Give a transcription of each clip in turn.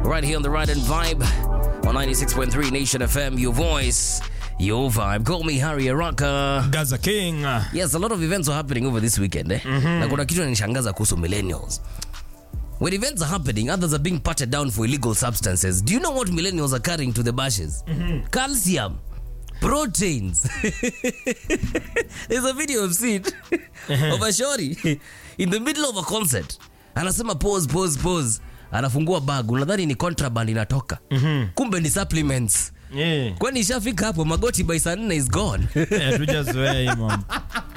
right here on the Ride and Vibe on 96.3 Nation FM, your voice, your vibe. Call me Harry Araka. Gaza King. Yes, a lot of events are happening over this weekend eh? Na kuna kitu nanishangaza kuhusu millennials. When events are happening, others are being patted down for illegal substances. Do you know what millennials are carrying to the bashes? Calcium, proteins. There's a video I've seen of a shori in the middle of a concert. Anasema pause, pause, pause. Anafungua bag, unadhani ni contraband inatoka. Kumbe ni supplements. Yeah. Kwani ishafika hapo magoti by saa nne is gone. Eh, tujazoea hii mambo.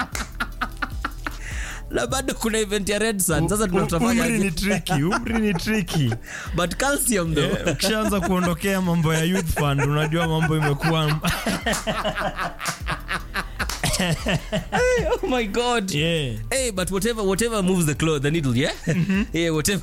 na bado kuna event ya Red Sun. Sasa tunatafanya Umri ni tricky, umri ni tricky. but calcium though. Eh, Ukishaanza kuondokea mambo ya youth fund unajua mambo imekuwa oh my god. yeah. Hey, but whatever whatever moves the cloth, the needle, yeah? Yeah, whatever.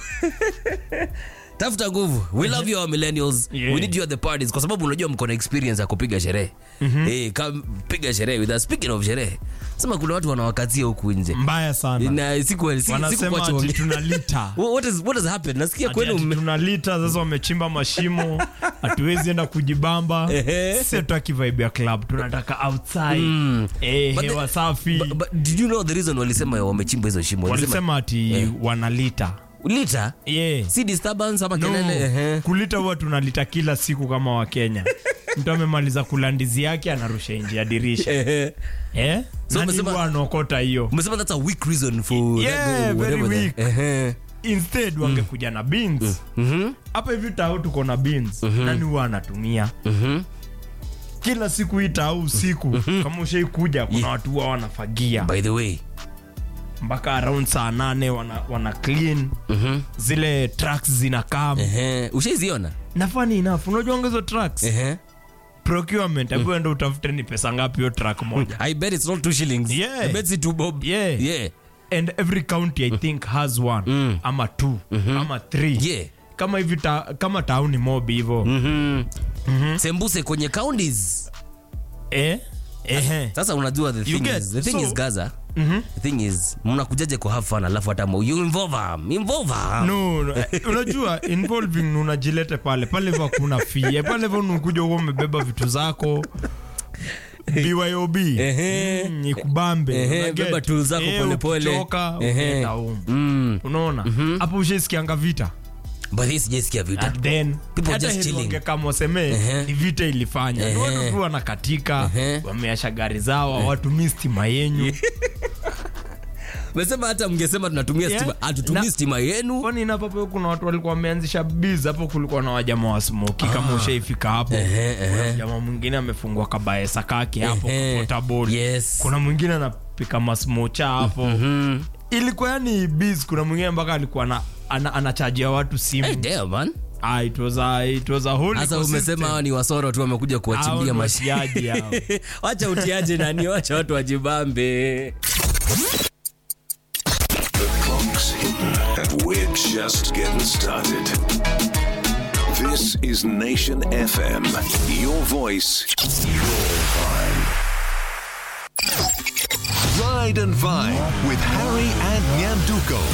Tafuta nguvu. We love you our millennials. Yeah. We need you at the parties kwa sababu unajua mko na experience ya kupiga sherehe. Eh, come piga sherehe with us. Speaking of sherehe. Sema kuna watu wanawakazia huku nje. mbaya sana Na siku siku siku wanasema kwa ati chonge. tunalita What is what has happened? Nasikia Ati- kwenu ati mme- tunalita sasa wamechimba mashimo hatuwezi enda kujibamba Ehe. sisi hatutaki vibe ya club tunataka outside eh, But the- hewa safi But, but did you know the reason walisema wamechimba hizo shimo? walisema ati wanalita lita yeah. si disturbance ama No, kelele ehe. kulita huwa tunalita kila siku kama wakenya mtu amemaliza kula ndizi yake anarusha nje ya dirisha Ehe. eh? So Nani umesema- huwa anaokota hiyo umesema that's a weak reason for Yeah, that go, very whatever weak. the- Ehe. instead wangekuja na beans Mhm. hapa hivi tao tuko na beans nani huwa anatumia Mhm. kila siku hii tao usiku kama ushaikuja kuna watu huwa wanafagia by the way mpaka around saa nane wana, wana clean Mhm. zile tracks zinakaa Ehe. ushaiziona na funny enough unajua hizo tracks Ehe. procurement hebu enda utafute ni pesa ngapi hiyo track moja i bet it's not two shillings Yeah. i bet it's two bob Yeah. yeah and every county i think has one Mm. ama two ama three yeah kama hivi ta, kama tauni mob hivo Mhm. sembuse kwenye counties eh? Ehe. sasa unajua the thing get- is the thing so- is gaza the thing is mnakujaje kwa have fun alafu hata mo- you involve them involve them no, no eh, unajua involving unajilete pale pale hivyo hakuna fee Eh, pale hivyo unakuja huko umebeba vitu zako BYOB Ehe. mm, ikubambe Ehe, una get. beba tools zako Eh, polepole. ukichoka, Ehe. unaenda home. mm. unaona hapo ushaisikianga vita but hii sijaisikia vita And then People hata just heri chilling. wangekaa waseme Ehe. ni vita ilifanya Ehe. Ni watu tu wanakatika Ehe. wameasha gari zao hawatumii stima yenyu mesema hata mngesema tunatumia Yeah. stima hatutumii Na- stima yenu kwani napapo kuna watu walikuwa wameanzisha biz hapo kulikuwa na wajama wa smoki kama ushaifika hapo Ehe, kuna ehe. jamaa mwingine amefungua kabaesa kake hapo Ehe. portable Yes. kuna mwingine anapika masmocha hapo ilikuwa yani biz kuna mwingine mpaka alikuwa na ana, anachajia watu simu hey, damn, man ah, it was a, it was a whole sasa ecosystem. umesema hawa ni wasoro tu wamekuja Hao kuwachimbia ni mashi watiaji hao. wacha utiaje nani wacha watu wajibambe Clock's hidden, and we're just getting started. This is Nation FM. Your voice, your vibe. Ride and Vibe with Harry and Nyanduko.